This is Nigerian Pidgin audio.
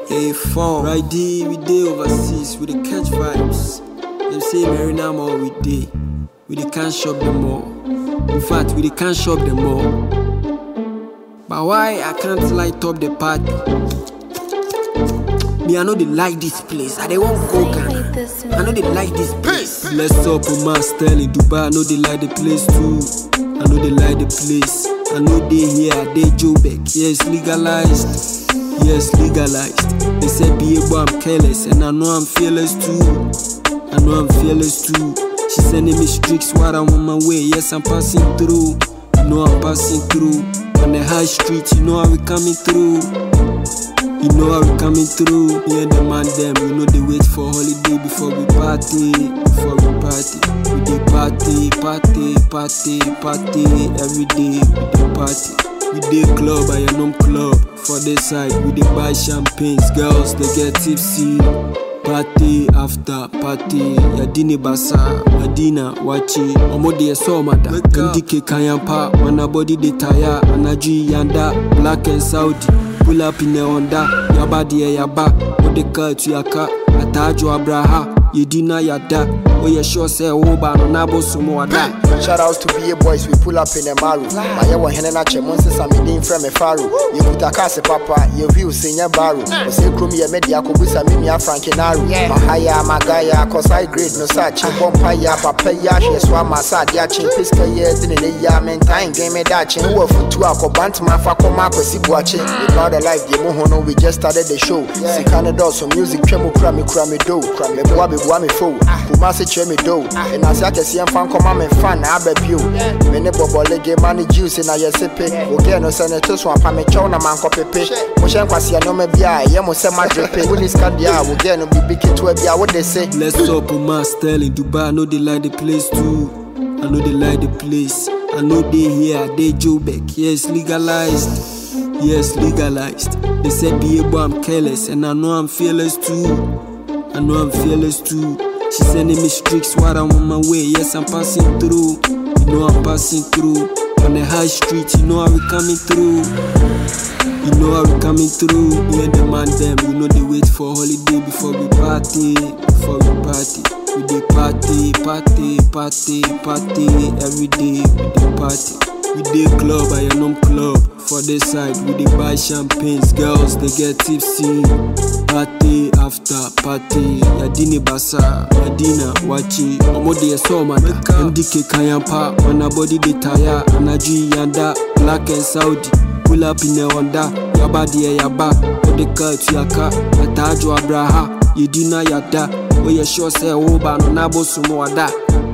Hey, phone. Right there, we dey overseas, we dey catch vibes. Them say Marina Mall, we dey. We dey can't shop them all. In fact, we dey can't shop them all. But why I can't light up the party? Me, I know they like this place. I they won't go Ghana. I know they like this place. Let's up on my style in Dubai. I know they like the place too. I know they like the place. I know they here, they Jobek. Yes, legalized. Yes, legalized. They said be able, I'm careless, and I know I'm fearless too. I know I'm fearless too. She sending me streaks while I'm on my way. Yes, I'm passing through. You know I'm passing through. On the high street, you know how we coming through. You know how we coming through. Me and the man them, you know they wait for holiday before we party. Before we party, we dey party, party, party, party every day. We dey party. We dey club, I am club. For this side, we dey buy champagnes. Girls they get tipsy. Party after party, Yadini Basa, Madina, Wachi, Omodi Somada, Ndike Kayampa, Wanabody de Taya, Anaji Yanda, Black and Saudi, pull up in the Honda, Yabadi Yaba, Odeka Tuyaka, Atajo Abraha, Yedina Yada, Oye sure say Oba, Nabo Sumwada. Shout out to BA boys, we pull up in a maru. My yawa henena che monse sa me din frame faru. You kuta kase papa, you view senior baru. O se krum ye media ko busa me mia frankinaru. Mahaya magaya cause I grade no such. Bompa ya papa ya she swa masa dia chin piska ye din ne ya men time game me da chin. Wo futu akobant ma fa koma kwesi buache. We proud of life ye mo hono we just started the show. Sikane do so music twemo kura me kura me do. Me boa be boa me fo. Kuma se che me do. And as ya kesi en fan koma me fan na abɛbio me ne bɔbɔlege ma ne juice na yɛsepe wogɛ no sɛ ne to so apa mekyɛw na mankɔpepe mohyɛ nkwaseɛ nneɔma bi a ɛyɛ mo sɛ madwepe wone sika deɛ a wogɛ no biribi ketewa bi a wode se Let's up on my style in Dubai. I know they like the place too. I know they like the place. I know they here, they Jobek. Yes, legalized. Yes, legalized. They said be able, I'm careless, and I know I'm fearless too. I know I'm fearless too. She sending me streaks while I'm on my way. Yes, I'm passing through. You know I'm passing through. On the high street, you know how we coming through. You know how we coming through. Me and the man them, you know they wait for holiday before we party. Before we party, we dey party, party, party, party every day. We dey party. We dey club, I am club. For this side, we dey buy champagnes. Girls they get tipsy. Party after party. Yadini Basa, Madina, Wachi. Omode Somada, MDK Kayampa, Wanabody de Taya, Anaji Yanda, Black and Saudi. Pull up in the Honda, Yabadi Yaba, Odeka Tuyaka, Atajo Abraha, Yedina Yada, Oye sure say Oba no Nabo Sumwada.